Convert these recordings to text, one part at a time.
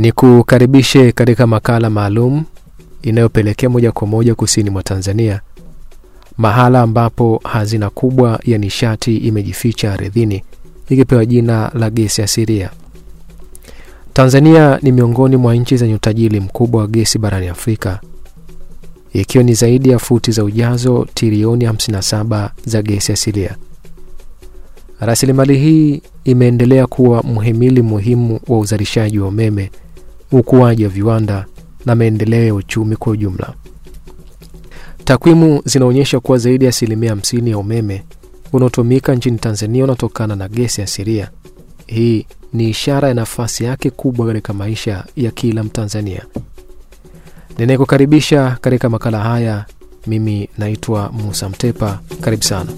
Ni kukaribishe katika makala maalum inayopelekea moja kwa moja kusini mwa Tanzania, mahala ambapo hazina kubwa ya nishati imejificha ardhini ikipewa jina la gesi asilia. Tanzania ni miongoni mwa nchi zenye utajiri mkubwa wa gesi barani Afrika, ikiwa ni zaidi ya futi za ujazo trilioni 57 za gesi asilia. Rasilimali hii imeendelea kuwa mhimili muhimu wa uzalishaji wa umeme, ukuaji wa viwanda na maendeleo ya uchumi kwa ujumla. Takwimu zinaonyesha kuwa zaidi ya asilimia 50 ya umeme unaotumika nchini Tanzania unatokana na gesi asilia. Hii ni ishara ya nafasi yake kubwa katika maisha ya kila Mtanzania. Ninayekukaribisha katika makala haya, mimi naitwa Musa Mtepa. Karibu sana.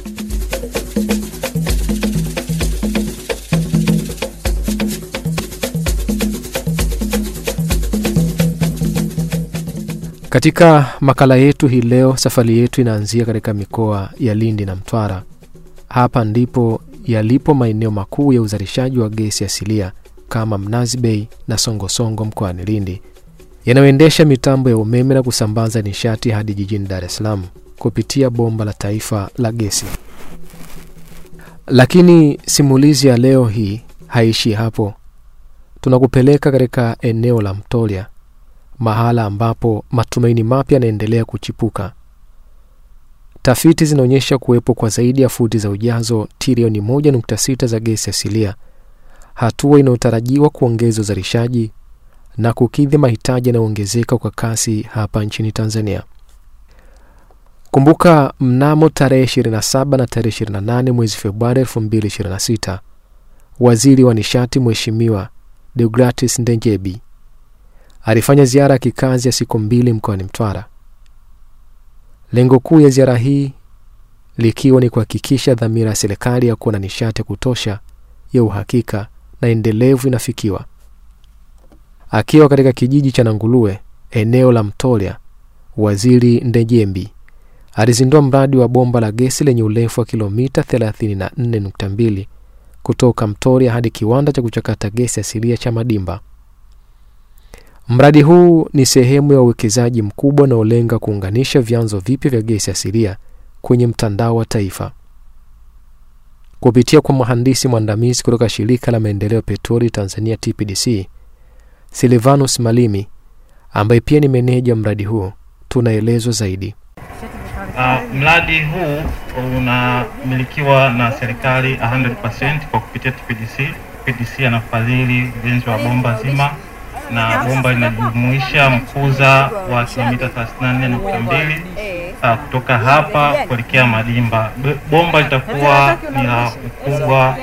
Katika makala yetu hii leo, safari yetu inaanzia katika mikoa ya Lindi na Mtwara. Hapa ndipo yalipo maeneo makuu ya uzalishaji wa gesi asilia kama Mnazi Bay na Songosongo mkoani Lindi, yanayoendesha mitambo ya umeme na kusambaza nishati hadi jijini Dar es Salaam kupitia bomba la taifa la gesi. Lakini simulizi ya leo hii haishi hapo. Tunakupeleka katika eneo la Mtolya, mahala ambapo matumaini mapya yanaendelea kuchipuka. Tafiti zinaonyesha kuwepo kwa zaidi ya futi za ujazo trilioni 1.6 za gesi asilia, hatua inayotarajiwa kuongeza uzalishaji na kukidhi mahitaji yanayoongezeka kwa kasi hapa nchini Tanzania. Kumbuka, mnamo tarehe 27 na tarehe 28 mwezi Februari 2026 waziri wa nishati Mheshimiwa Deogratis Ndenjebi alifanya ziara ya kikazi ya siku mbili mkoani Mtwara. Lengo kuu ya ziara hii likiwa ni kuhakikisha dhamira ya serikali ya kuwa na nishati ya kutosha ya uhakika na endelevu inafikiwa. Akiwa katika kijiji cha Nangulue, eneo la Mtolya, waziri Ndejembi alizindua mradi wa bomba la gesi lenye urefu wa kilomita 34.2 kutoka Mtolya hadi kiwanda cha kuchakata gesi asilia cha Madimba. Mradi huu ni sehemu ya uwekezaji mkubwa unaolenga kuunganisha vyanzo vipya vya gesi asilia kwenye mtandao wa taifa. Kupitia kwa mhandisi mwandamizi kutoka shirika la maendeleo ya petroli Tanzania TPDC, Silvanus Malimi, ambaye pia ni meneja mradi huu, tunaelezwa zaidi. Uh, mradi huu unamilikiwa na serikali 100% kwa kupitia TPDC. TPDC anafadhili ujenzi wa bomba zima na bomba linajumuisha mkuza wa kilomita 34.2 uh, kutoka hapa kuelekea Madimba. Bomba litakuwa ni la ukubwa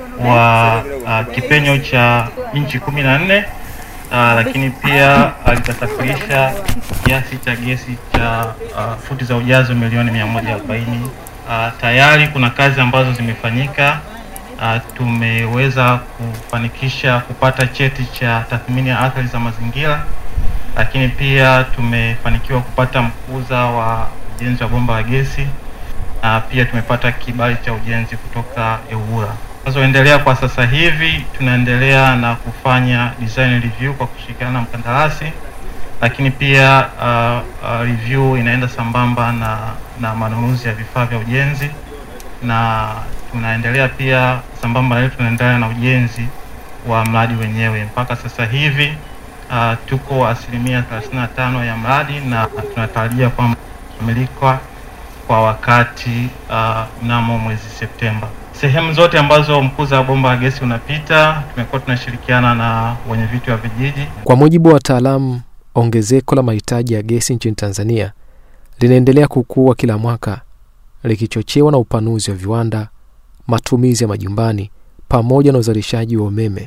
wa uh, kipenyo cha inchi kumi na nne uh, lakini pia uh, litasafirisha kiasi cha gesi cha uh, futi za ujazo milioni 140. Uh, tayari kuna kazi ambazo zimefanyika. Uh, tumeweza kufanikisha kupata cheti cha tathmini ya athari za mazingira, lakini pia tumefanikiwa kupata mkuza wa ujenzi wa bomba la gesi. Uh, pia tumepata kibali cha ujenzi kutoka EWURA. Tunazoendelea kwa sasa hivi, tunaendelea na kufanya design review kwa kushirikiana na mkandarasi, lakini pia uh, uh, review inaenda sambamba na, na manunuzi ya vifaa vya ujenzi na tunaendelea pia sambamba na hiyo tunaendelea na ujenzi wa mradi wenyewe. Mpaka sasa hivi uh, tuko asilimia 35 ya mradi na tunatarajia kwamba kukamilika kwa wakati mnamo uh, mwezi Septemba. Sehemu zote ambazo mkuza wa bomba la gesi unapita, tumekuwa tunashirikiana na wenye viti wa vijiji. Kwa mujibu wa wataalamu, ongezeko la mahitaji ya gesi nchini Tanzania linaendelea kukua kila mwaka likichochewa na upanuzi wa viwanda matumizi ya majumbani pamoja na uzalishaji wa umeme.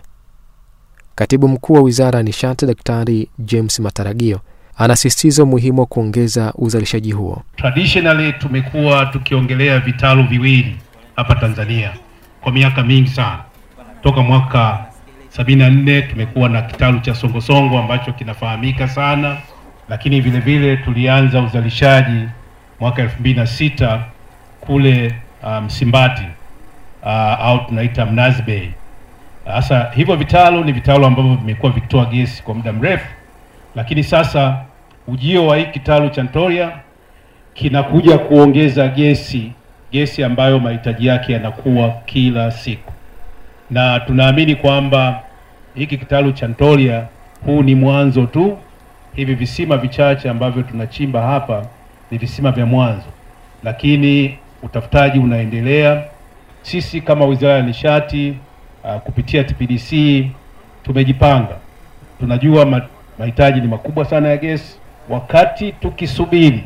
Katibu mkuu wa wizara ya nishati Daktari James Mataragio anasisitiza umuhimu wa kuongeza uzalishaji huo. Traditionally tumekuwa tukiongelea vitalu viwili hapa Tanzania kwa miaka mingi sana, toka mwaka sabini na nne tumekuwa na kitalu cha Songosongo ambacho kinafahamika sana, lakini vile vile tulianza uzalishaji mwaka elfu mbili na sita kule Msimbati um, uh, au tunaita Mnazi Bay Sasa hivyo vitalu ni vitalu ambavyo vimekuwa vikitoa gesi kwa muda mrefu, lakini sasa ujio wa hii kitalu cha Ntoria kinakuja kuongeza gesi, gesi ambayo mahitaji yake yanakuwa kila siku, na tunaamini kwamba hiki kitalu cha Ntoria huu ni mwanzo tu. Hivi visima vichache ambavyo tunachimba hapa ni visima vya mwanzo, lakini utafutaji unaendelea. Sisi kama Wizara ya Nishati uh, kupitia TPDC tumejipanga, tunajua ma mahitaji ni makubwa sana ya gesi. Wakati tukisubiri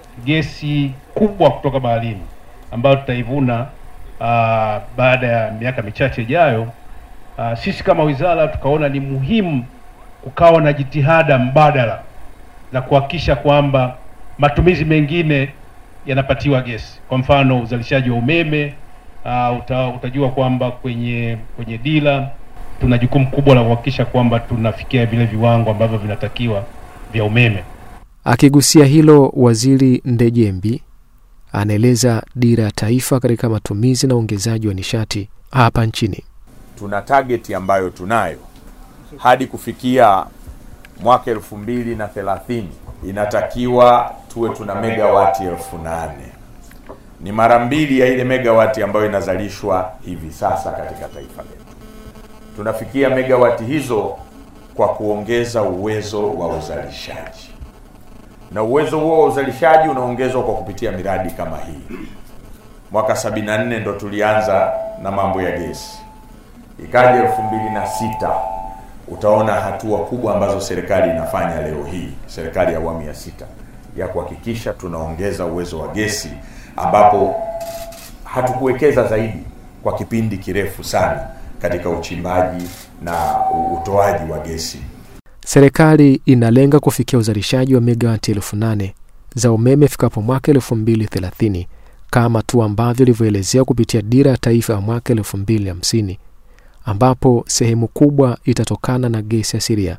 gesi kubwa kutoka baharini ambayo tutaivuna uh, baada ya miaka michache ijayo, uh, sisi kama wizara tukaona ni muhimu kukawa na jitihada mbadala za kuhakikisha kwamba matumizi mengine yanapatiwa gesi. Kwa mfano uzalishaji wa umeme uh, uta, utajua kwamba kwenye kwenye dira tuna jukumu kubwa la kuhakikisha kwamba tunafikia vile viwango ambavyo vinatakiwa vya umeme. Akigusia hilo, Waziri Ndejembi anaeleza dira ya taifa katika matumizi na uongezaji wa nishati hapa nchini. Tuna target ambayo tunayo hadi kufikia mwaka elfu mbili na thelathini inatakiwa tuwe tuna megawati elfu nane ni mara mbili ya ile megawati ambayo inazalishwa hivi sasa katika taifa letu. Tunafikia megawati hizo kwa kuongeza uwezo wa uzalishaji, na uwezo huo wa uzalishaji unaongezwa kwa kupitia miradi kama hii. Mwaka 74 ndo tulianza na mambo ya gesi, ikaja elfu mbili na sita utaona hatua kubwa ambazo serikali inafanya leo hii, serikali ya awamu ya sita ya kuhakikisha tunaongeza uwezo wa gesi, ambapo hatukuwekeza zaidi kwa kipindi kirefu sana katika uchimbaji na utoaji wa gesi. Serikali inalenga kufikia uzalishaji wa megawati elfu nane za umeme ifikapo mwaka elfu mbili thelathini kama tu ambavyo ilivyoelezea kupitia dira ya taifa ya mwaka elfu mbili hamsini ambapo sehemu kubwa itatokana na gesi asilia.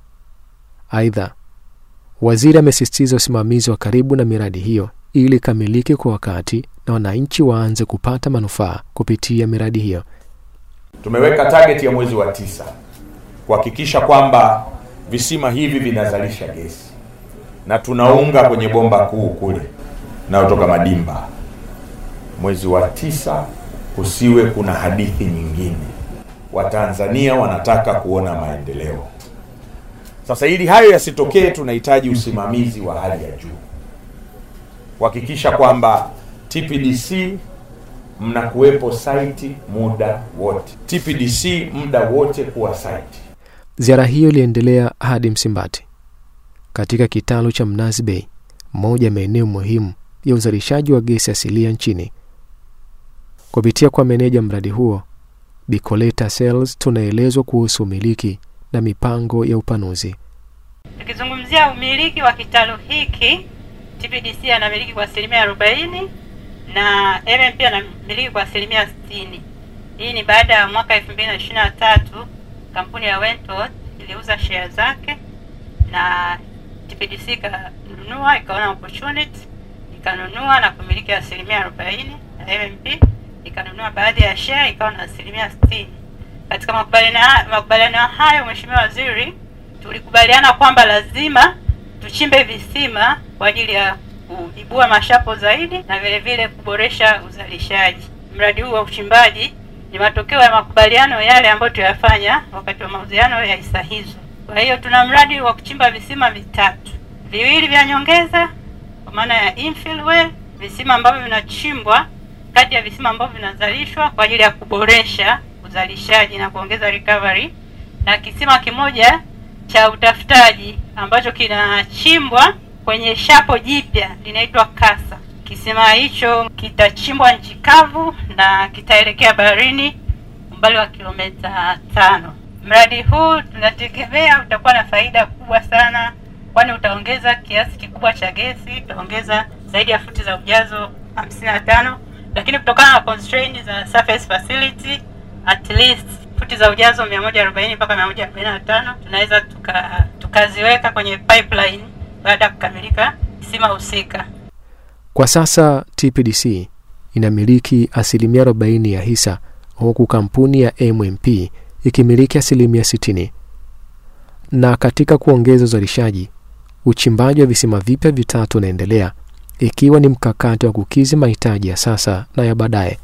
Aidha, waziri amesisitiza usimamizi wa karibu na miradi hiyo ili ikamilike kwa wakati na wananchi waanze kupata manufaa kupitia miradi hiyo. Tumeweka target ya mwezi wa tisa kuhakikisha kwamba visima hivi vinazalisha gesi na tunaunga kwenye bomba kuu kule nayotoka Madimba. Mwezi wa tisa kusiwe kuna hadithi nyingine. Watanzania wanataka kuona maendeleo. Sasa ili hayo yasitokee, tunahitaji usimamizi wa hali ya juu, kuhakikisha kwamba TPDC mnakuwepo site muda wote, TPDC muda wote kuwa site. Ziara hiyo iliendelea hadi Msimbati katika kitalu cha Mnazi Bay, moja ya maeneo muhimu ya uzalishaji wa gesi asilia nchini. Kupitia kwa meneja mradi huo Bicoleta Sales, tunaelezwa kuhusu umiliki na mipango ya upanuzi. Tukizungumzia umiliki wa kitalu hiki, TPDC anamiliki kwa asilimia arobaini na MMP anamiliki kwa asilimia sitini. Hii ni baada ya mwaka elfu mbili na ishirini na tatu kampuni ya Wentworth iliuza share zake na TPDC ikanunua, ikaona opportunity ikanunua na kumiliki asilimia arobaini na MMP ikanunua baadhi ya share ikawa na asilimia sitini. Katika makubaliano hayo, Mheshimiwa Waziri, tulikubaliana kwamba lazima tuchimbe visima kwa ajili ya kuibua mashapo zaidi na vile vile kuboresha uzalishaji. Mradi huu wa uchimbaji ni matokeo ya makubaliano yale ambayo tuyafanya wakati wa mauziano ya hisa hizo. Kwa hiyo tuna mradi wa kuchimba visima vitatu, viwili vya nyongeza kwa maana ya infill well, visima ambavyo vinachimbwa kati ya visima ambavyo vinazalishwa kwa ajili ya kuboresha uzalishaji na kuongeza recovery, na kisima kimoja cha utafutaji ambacho kinachimbwa kwenye shapo jipya linaitwa Kasa. Kisima hicho kitachimbwa nchi kavu na kitaelekea baharini umbali wa kilomita tano. Mradi huu tunategemea utakuwa na faida kubwa sana, kwani utaongeza kiasi kikubwa cha gesi, utaongeza zaidi ya futi za ujazo hamsini na tano lakini kutokana na constraint za surface facility at least futi za ujazo 140 mpaka 145 tunaweza tuka, tukaziweka kwenye pipeline baada ya kukamilika kisima husika. Kwa sasa TPDC inamiliki asilimia 40 ya hisa huku kampuni ya MMP ikimiliki asilimia 60. Na katika kuongeza uzalishaji, uchimbaji wa visima vipya vitatu unaendelea, ikiwa ni mkakati wa kukizi mahitaji ya sasa na ya baadaye.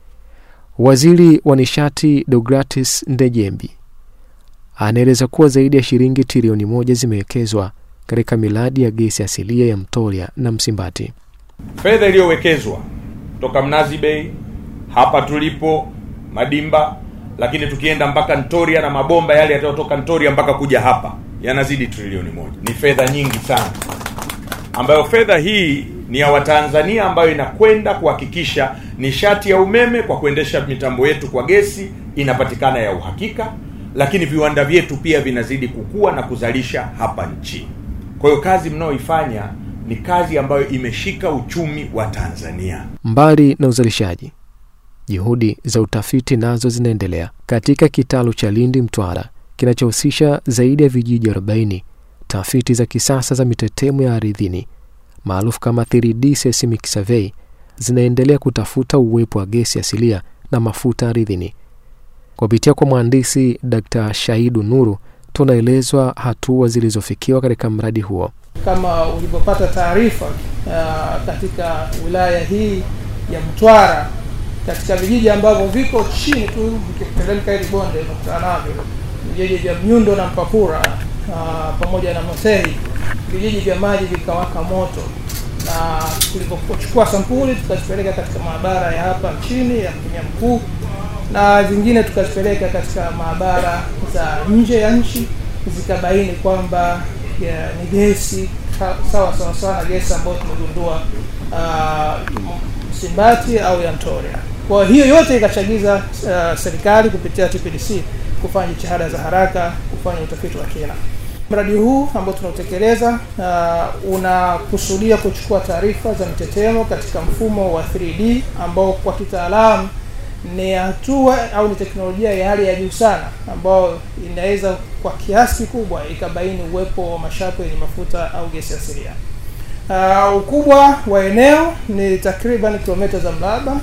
Waziri wa nishati Deogratis Ndejembi anaeleza kuwa zaidi ya shilingi trilioni moja zimewekezwa katika miradi ya gesi asilia ya Mtolia na Msimbati. Fedha iliyowekezwa toka Mnazi Bay hapa tulipo Madimba, lakini tukienda mpaka Ntoria na mabomba yale yatayotoka Ntoria mpaka kuja hapa yanazidi trilioni moja. Ni fedha nyingi sana, ambayo fedha hii ni ya Watanzania, ambayo inakwenda kuhakikisha nishati ya umeme kwa kuendesha mitambo yetu kwa gesi inapatikana ya uhakika, lakini viwanda vyetu pia vinazidi kukua na kuzalisha hapa nchini. Kwa hiyo kazi mnayoifanya ni kazi ambayo imeshika uchumi wa Tanzania. Mbali na uzalishaji, juhudi za utafiti nazo zinaendelea katika kitalu cha Lindi Mtwara kinachohusisha zaidi ya vijiji 40. Tafiti za kisasa za mitetemo ya ardhini maarufu kama 3D seismic survey zinaendelea kutafuta uwepo wa gesi asilia na mafuta ardhini. Kupitia kwa mhandisi Dr. Shaidu Nuru, tunaelezwa hatua zilizofikiwa katika mradi huo. Kama ulivyopata taarifa uh, katika wilaya hii ya Mtwara, katika vijiji ambavyo viko chini tu vikiteremka hili bonde unakutana navyo vijiji vya Mnyundo na Mpapura uh, pamoja na Mosei, vijiji vya maji vikawaka moto, na tulipochukua sampuli tukazipeleka katika maabara ya hapa nchini ya mkemia mkuu na zingine tukazipeleka katika maabara za nje ya nchi, zikabaini kwamba ni gesi sawa sawa sawa na gesi ambayo tumegundua uh, Msimbati au ya Ntoria. Kwa hiyo yote ikachagiza uh, serikali kupitia TPDC kufanya jitihada za haraka kufanya utafiti wa kina. Mradi huu ambao tunautekeleza uh, unakusudia kuchukua taarifa za mitetemo katika mfumo wa 3D ambao kwa kitaalamu ni hatua au ni teknolojia ya hali ya juu sana ambayo inaweza kwa kiasi kikubwa ikabaini uwepo wa mashapo yenye mafuta au gesi asilia. Uh, ukubwa wa eneo ni takriban kilomita za mraba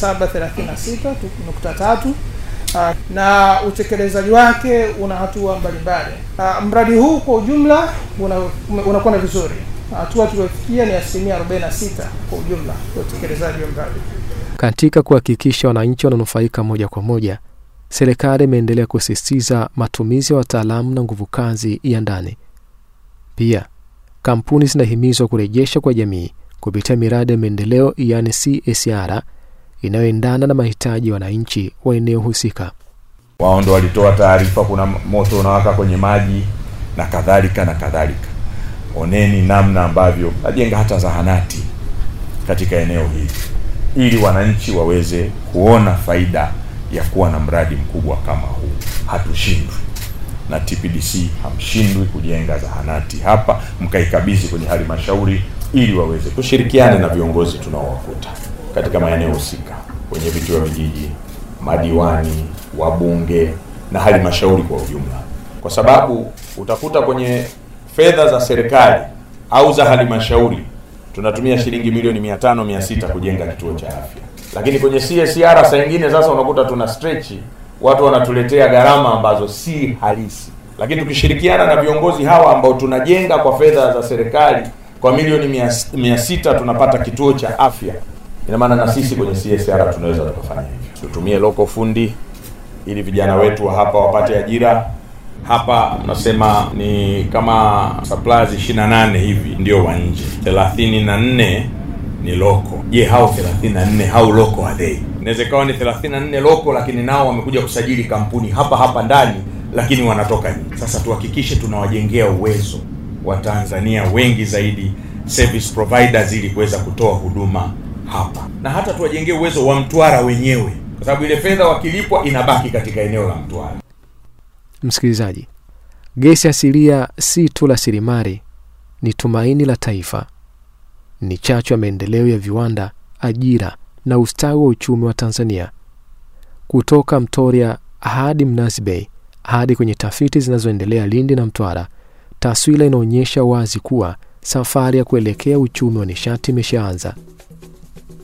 736.3 uh, na utekelezaji wake una hatua mbalimbali. Uh, mradi huu kwa ujumla unakwenda una vizuri. Hatua tuliofikia ni asilimia 46 kwa ujumla ya utekelezaji wa mradi. Katika kuhakikisha wananchi wananufaika moja kwa moja, serikali imeendelea kusisitiza matumizi ya wataalamu na nguvu kazi ya ndani. Pia kampuni zinahimizwa kurejesha kwa jamii kupitia miradi ya maendeleo yaani CSR inayoendana na mahitaji ya wananchi wa eneo husika. Wao ndo walitoa taarifa, kuna moto unawaka kwenye maji na kadhalika na kadhalika. Oneni namna ambavyo najenga hata zahanati katika eneo hili ili wananchi waweze kuona faida ya kuwa na mradi mkubwa kama huu. Hatushindwi na TPDC, hamshindwi kujenga zahanati hapa, mkaikabidhi kwenye halmashauri ili waweze kushirikiana na viongozi tunaowakuta katika maeneo husika, kwenye viti wa vijiji, madiwani, wabunge na halmashauri kwa ujumla, kwa sababu utakuta kwenye fedha za serikali au za halmashauri tunatumia shilingi milioni mia tano mia sita kujenga kituo cha afya, lakini kwenye CSR saa nyingine sasa unakuta tuna stretch, watu wanatuletea gharama ambazo si halisi. Lakini tukishirikiana na viongozi hawa ambao tunajenga kwa fedha za serikali kwa milioni mia, mia sita tunapata kituo cha afya, ina maana na sisi kwenye CSR tunaweza tukafanya hivyo. Tutumie loko fundi ili vijana wetu wa hapa wapate ajira hapa nasema ni kama suppliers 28 hivi ndio wa nje, 34 ni loko. Je, hao 34 hao loko are they? Inaweza ikawa ni 34 loko, lakini nao wamekuja kusajili kampuni hapa hapa ndani, lakini wanatoka nje. Sasa tuhakikishe tunawajengea uwezo wa Tanzania wengi zaidi service providers, ili kuweza kutoa huduma hapa, na hata tuwajengee uwezo wa Mtwara wenyewe, kwa sababu ile fedha wakilipwa inabaki katika eneo la Mtwara. Msikilizaji, gesi asilia si tu rasilimali, ni tumaini la taifa, ni chachu ya maendeleo ya viwanda, ajira na ustawi wa uchumi wa Tanzania. Kutoka Mtoria hadi Mnazi Bay hadi kwenye tafiti zinazoendelea Lindi na Mtwara, taswira inaonyesha wazi kuwa safari ya kuelekea uchumi wa nishati imeshaanza.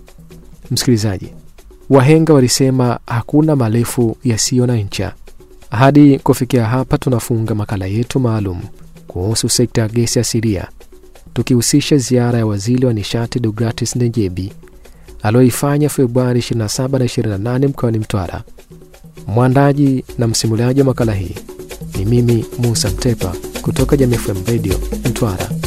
Msikilizaji, wahenga walisema hakuna marefu yasiyo na ncha. Hadi kufikia hapa, tunafunga makala yetu maalum kuhusu sekta ya gesi asilia, tukihusisha ziara ya waziri wa nishati Deogratis Ndejebi aliyoifanya Februari 27 na 28 mkoani Mtwara. Mwandaji na msimuliaji wa makala hii ni mimi Musa Mtepa kutoka Jamii FM Radio Mtwara.